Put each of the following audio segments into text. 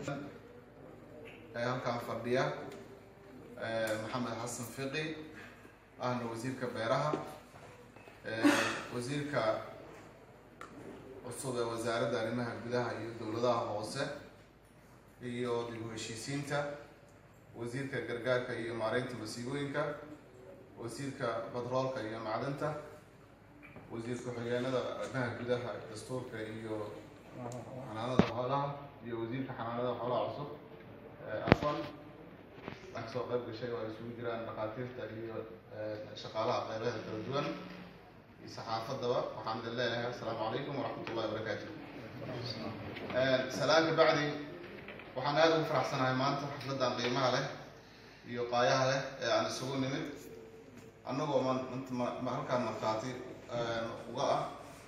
ee halkaan fadhiya maxamed xasan fiqi ahna wasiirka beeraha wasiirka cusub ee wasaaradda arrimaha gudaha iyo dowladaha hoose iyo dib u heshiisiinta wasiirka gargaarka iyo maareynta masiibooyinka wasiirka batroolka iyo macdanta wasiir ku-xigeenada arrimaha gudaha dastuurka iyo xanaanada xoolaha iyo wasiirka xanaanada xoolaha cusub afan wax soo qayb gashay oo ay isugu jiraan dhakhaatiirta iyo shaqaalaha qeybaha kala duwan iyo saxaafadaba waxaan idin leenahay assalaamu calaykum waraxmat ullahi wabarakaatu salaan ka bacdi waxaan aada ugu faraxsanahay maanta xafladan qiimaha leh iyo qaayaha leh ee aan isugu nimid annagoo ma halkaan markhaati uga ah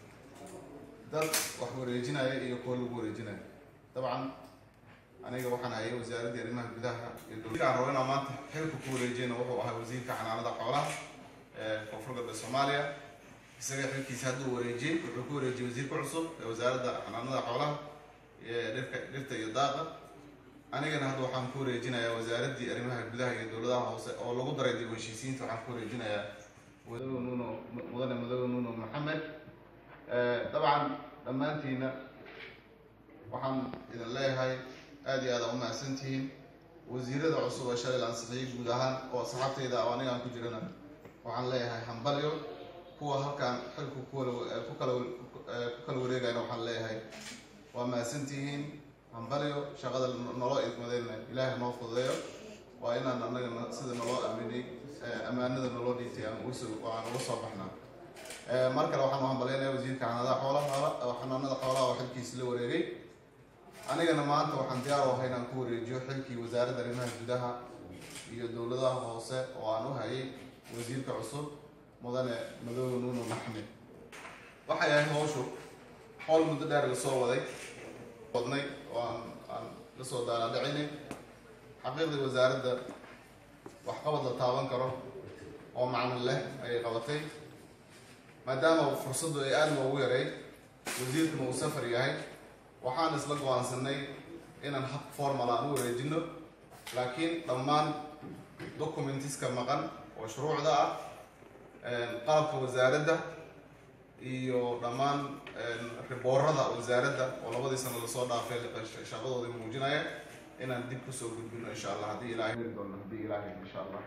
dad wax wareejinaya iyo kuwa lagu wareejinaya dabcan aniga waxaan hayay wasaaraddii arrimaha gudaha iyo dowladaan rabo inaan maanta xilka ku wareejiyana wuxuu ahaa wasiirka xanaanada xoolaha ee koonfur galbeed soomaaliya isaga xilkiisa hadduu wareejiyey wuxuu ku wareejiyey wasiirka cusub ee wasaaradda xanaanada xoolaha dhirka dhirta iyo daaqa anigana hadda waxaan ku wareejinayaa wasaaraddii arrimaha gudaha iyo dowladaha hoose oo lagu daray dib u heshiisiinta waxaan ku wareejinayaa madawe nuno mudane madawe nuno maxamed dabcan dhammaantiina waxaan idin leeyahay aada iyo aada u mahadsantihiin wasiirada cusub ee shalay la ansixiyey guud ahaan oo asxaabteyda oo anigaan ku jirana waxaan leeyahay hambalyo kuwa halkaan xilku kuwala ku kala ku kala wareegayna waxaan leeyahay waa mahadsantihiin hambalyo shaqada naloo idmadeyna ilaahay noo fududeeyo waa inaan anagana sida naloo aaminay ammaanada naloo dhiitay aan uga soo aan uga soo baxnaa mar kale waxaan u hambalyaynaya wasiirka xanaanada xoolaha xanaanada xoolaha oo xilkiisa la wareegay anigana maanta waxaan diyaar u ahay inaan ku wareejiyo xilkii wasaaradda arrimaha gudaha iyo dowladaha hoose oo aan u hayay wasiirka cusub mudane madoobe nuuno maxmed waxay ahayd hawshu howl muddo dheer lasoo waday wadnay oo aan aan lasoo daalaadhicinay xaqiiqdii wasaaradda waxqabad la taaban karo oo macnil leh ayay qabatay maadaama fursaddu ay aada loogu yaray wasiirkuna uu safar yahay waxaan isla go-aansanay inaan hab formal aan u wareejino laakiin dhammaan documentiska maqan oo shuruucda ah qalabka wasaaradda iyo dhammaan riboorada wasaaradda oo labadii sano lasoo dhaafay shaqadoodii muujinaya inaan dib kusoo gudbino insha allah haddii ilahay doono haddii ilaahay insha allah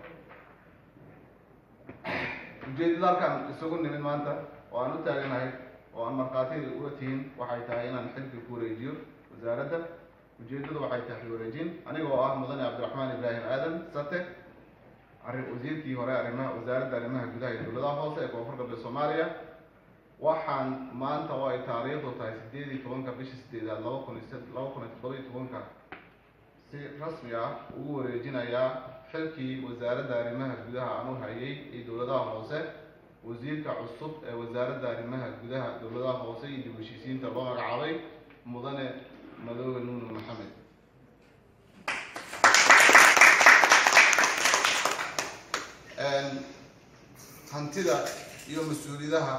ujeedada halkaan isugu nimid maanta oo aan u taaganahay oo aan markhaatida uga tihin waxay tahay inaan xilka ku wareejiyo wasaaradda ujeedadu waxay tahay wareejin anigoo ah mudane cabdiraxmaan ibraahim aadan sate arrin wasiirkii hore arrimaha wasaaradda arrimaha gudaha iyo dowladaha hoose ee koonfur galbeed soomaaliya waxaan maanta oo ay taariikhdu tahay sideed iyo tobanka bisha sideedaad laba kun iyo laba kun iyo toddoba iyo tobanka si rasmi ah ugu wareejinayaa xilkii wasaaradda arrimaha gudaha aan u hayay iyo dowladaha hoose wasiirka cusub ee wasaaradda arrimaha gudaha dowladaha hoose iyo dib heshiisiinta loo magacaabay mudane madoobe nuuno maxamed hantida iyo mas-uuliyadaha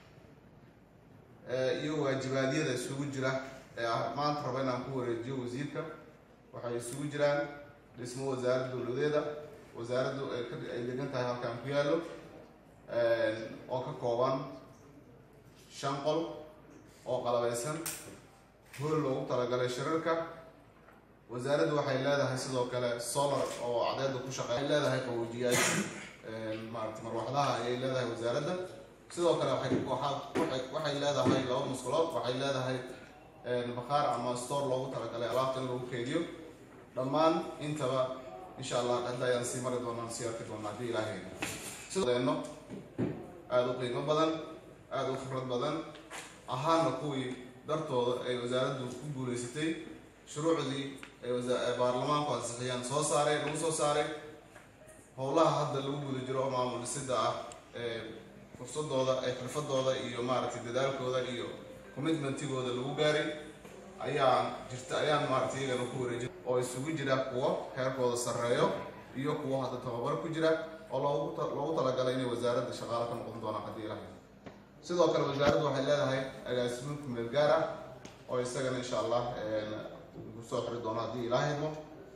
iyo waajibaadyada isugu jira ee maanta raba inaan ku wareejiyo wasiirka waxay isugu jiraan dhismo wasaaradda dowladeeda wasaaraddu ay degan tahay halkaan ku yaallo oo ka kooban shan qol oo qalabeysan hool loogu talagalay shirarka wasaaraddu waxay leedahay sidoo kale solar oo cadeeda ku shaqey ay leedahay qaboojiyaasha maarata marwaxdaha ayay leedahay wasaaradda sidoo kale waxay waxay leedahay laba musqulood waxay leedahay bakhaar ama store loogu talagalay alaabta in lagu keydiyo dhammaan intaba insha allah hadda ayaan sii mari doonaan sii arki doonaa haddii ilaahay sideeno aada u qiimo badan aada u khibrad badan ahaana kuwii dartooda ay wasaaraddu ku guuleysatay shuruucdii ay baarlamaanku ansixiyaan soo saaray lagu soo saaray howlaha hadda lagu guda jiro oo maamul dhisida ah ee fursadooda ee xirfadooda iyo maaragtay dadaalkooda iyo commitmentigooda lagu gaaray ayaan jirta ayaan maaragtay iyagana ku wareejin oo isugu jira kuwo heerkooda sarreeyo iyo kuwo hadda tababar ku jira oo loogu loogu talagalay inay wasaaradda shaqaale ka noqon doonaan haddii ilahay sidoo kale wasaaraddu waxay leedahay agaasimin kumeel gaar ah oo isagana insha allah kusoo xiri doono haddii ilaahay idmo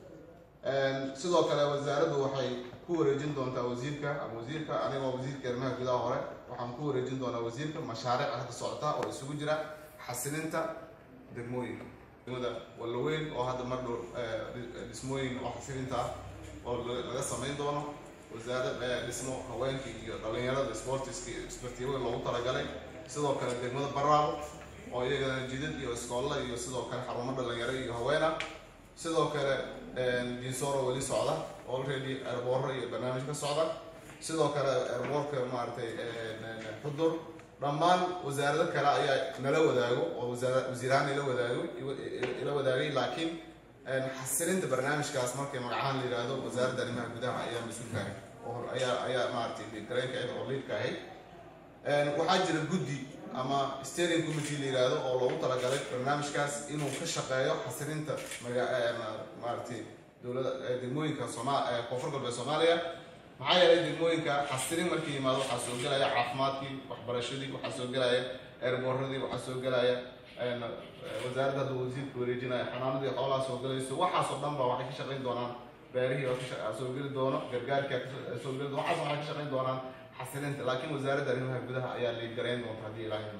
sidoo kale wasaaraddu waxay ku wareejin doontaa wasiirka ama wasiirka anigoo wasiirka arrimaha gudaha hore waxaan ku wareejin doonaa wasiirka mashaariic hadda socota oo isugu jira xasilinta degmooyinka degmada wallaweyn oo hadda mar dhow dhismooyin oo xasilinta ah oo laga samayn doono wasaarad dhismo haweenkii iyo dhalinyarada sportiska iyo isbartiibada loogu talagalay sidoo kale degmada baraabo oo iyagana jidad iyo iskoolla iyo sidoo kale xarumo dhalinyaro iyo haweena sidoo kale dinsoro weli socda already airboorro iyo barnaamij ka socda sidoo kale airboortka maaragtay xudur dhammaan wasaarado kale ayaa nala wadaago oo wasaara wasiirahaan ila wadaago ila wadaagay laakiin xasilinta barnaamijkaas markay magacahaan la yidhaahdo wasaaradda arrimaha gudaha ayaa mas-uulka ahayd oo ayaa ayaa maaragtay gareenka ahayd oo liidka ahayd waxaa jira guddi ama steering committee la yidhaahdo oo loogu talagalay barnaamijkaas inuu ka shaqeeyo xasilinta maga maaragtay dowlada degmooyinka sooma koonfur galbeed soomaaliya maxaa yeelay degmooyinka xasilin markii yimaado waxaa soo gelaya caafimaadkii waxbarashadii waxaa soo gelaya eerbooradii waxaa soo gelaya wasaaradda hadda wasiirka wareejinaya xanaanadii xoolaha soo gelayso waxaasoo dhan ba waxay ka shaqayn doonaan beerihii oo soo geli doono gargaarkii soo geli doono waxaas waxay ka shaqayn doonaan xasilinta laakiin wasaaradda arrimaha gudaha ayaa la garayn doonta haddii ilaahay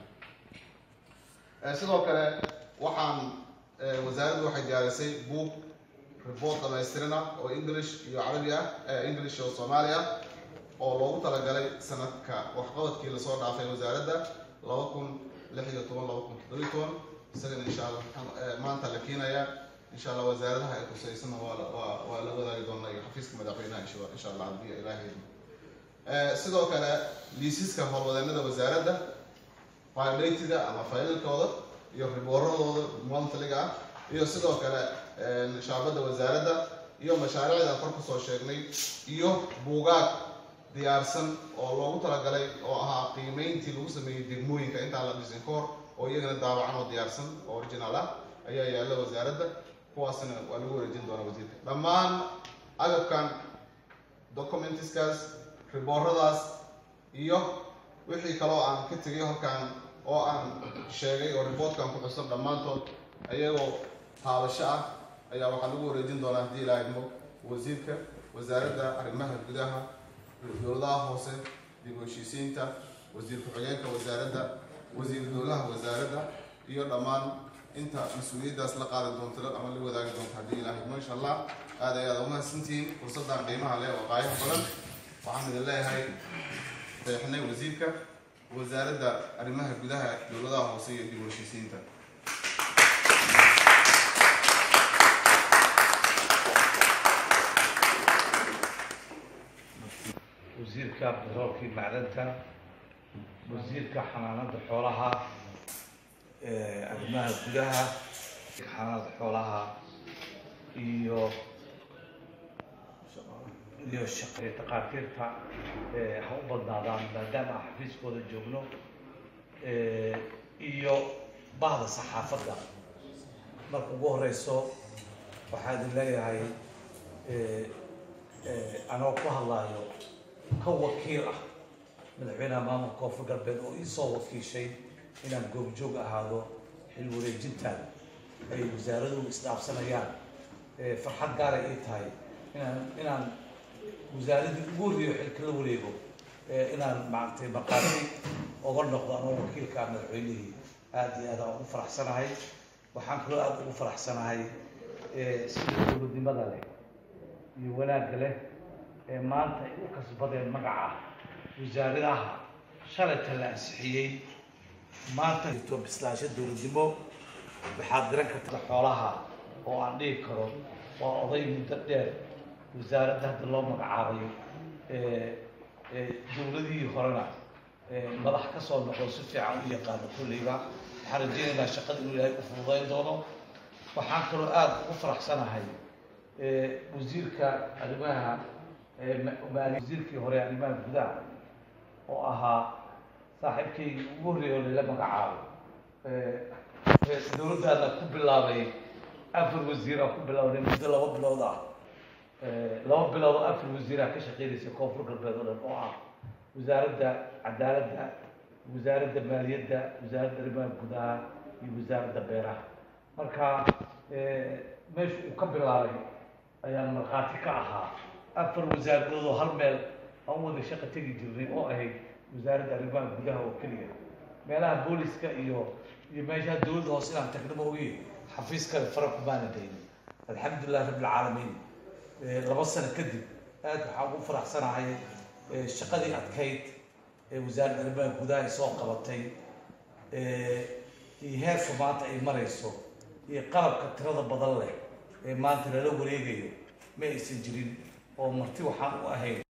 sidoo kale waxaan wasaaraddu waxay diyaarisay buug report dhamaystirina oo english iyo carabi ah english oo soomaali ah oo loogu talagalay sanadka waxqabadkii lasoo dhaafay wasaaradda laba kun lix iyo toban laba kun toddobiyo toban isagana insha allah maanta la keenaya insha allah wasaaradaha ay kusaysana waa waa waa la wadaagi doonaa iyo xafiiska madaxweynaha insha allah haddii ilaahay sidoo kale liisiska howlwadeenada wasaaradda filatida ama faylalkooda iyo ribooradooda monthliga ah iyo sidoo kale shaabadda wasaaradda iyo mashaariicda kor kusoo sheegnay iyo buugaag diyaarsan oo loogu talagalay oo ahaa qiimeyntii lagu sameeyey degmooyinka intaan la dhisin kahor oo iyagana daabacan oo diyaarsan oo original ah ayaa yaalla wasaaradda kuwaasna waa lagu wareejin doonaa wasiirka dhammaan agabkan documentiskaas ribooradaas iyo wixii kaloo aan ka tegay halkaan oo aan sheegay oo reportkan ku xusan dhammaantood ayagoo taabasho ah ayaa waxaa lagu wareejin doonaa haddii ilaahay mo wasiirka wasaaradda arrimaha gudaha dowladaha hoose dib u heshiisiinta wasiir ku-xigeenka wasaaradda wasiir dowlaha wasaaradda iyo dhammaan inta mas-uuliyaddaas la qaadi doonto ama la wadaagi doonto haddii ilaahay mo insha allah aad ayaad umahadsantihiin fursaddan qiimaha leh oo qaayaha badan waxaan idin leeyahay deexnay wasiirka wasaaradda arrimaha gudaha dowladaha hoose iyo dib u heshiisiinta wasiirka batroolkii macdanta wasiirka xanaanada xoolaha arrimaha gudaha xanaanada xoolaha iyo iyo shaqe takhaatiirta ha u badnaadaan maadaama aan xafiiskooda joogno iyo bahda saxaafadda marka ugu horeyso waxaa idin leeyahay anoo ku hadlaayo ka wakiil ah madaxweynaha maamulka koonfur galbeed oo iisoo wakiishay inaan goobjoog ahaado xil wareejintan ay wasaaraduhu isdhaafsanayaan farxad gaara ii tahay inaan inaan wasaaradii ugu horreeyo xilka la wareego inaan maaragtay markhaati oga noqdo anoo wakiilka ah madaxweynihii aada iyo aad aan ugu faraxsanahay waxaan kaloo aada ugu faraxsanahay sida dowladnimada leh iyo wanaagga leh ee maanta ay u kasbadeen magaca wasaaradaha shalayta la ansixiyey maanta to bislaasho dowladnimo waxaad diran karta xoolaha oo aan dhihi karo waa oday muddo dheer wasaaradda hadda loo magacaabayo dowladihii horena madax ka soo noqdo si fiican u yaqaano kolleyba waxaan rajeynaynaa shaqada inuu ilaahay u fududayn doono waxaan kaloo aada ugu faraxsanahay wasiirka arrimaha wasiirkii hore arrimaha gudaha oo ahaa saaxiibkaygii ugu horreeya oo lala magacaabo dowladdaana ku bilaabay afar wasiira ku bilowday muddo laba bilood ah laba bilood oo afar wasiiraa ka shaqeynaysa koonfur galbeed oo dhan oo ah wasaaradda cadaaladda wasaaradda maaliyadda wasaaradda arrimaha gudaha iyo wasaaradda beeraha marka meesha uu ka bilaabay ayaan markhaati ka ahaa afar wasaaradood oo hal meel aan wada shaqo tegi jirnay oo ahayd wasaaradda arrimaha gudaha oo keliya meelaha booliska iyo iyo meeshaha dowladda hoose inaan tagno ma ogi xafiis kale fara kumaana daynin alxamdulilah rabbilcaalamiin laba sano kadib aad waxaan ugu faraxsanahay shaqadii adkayd ee wasaaradda arrimaha gudaha ay soo qabatay iyo heerka maanta ay marayso iyo qalabka tirada badan leh ee maanta lala wareegayo ma aysan jirin oo marti waxaan u ahayn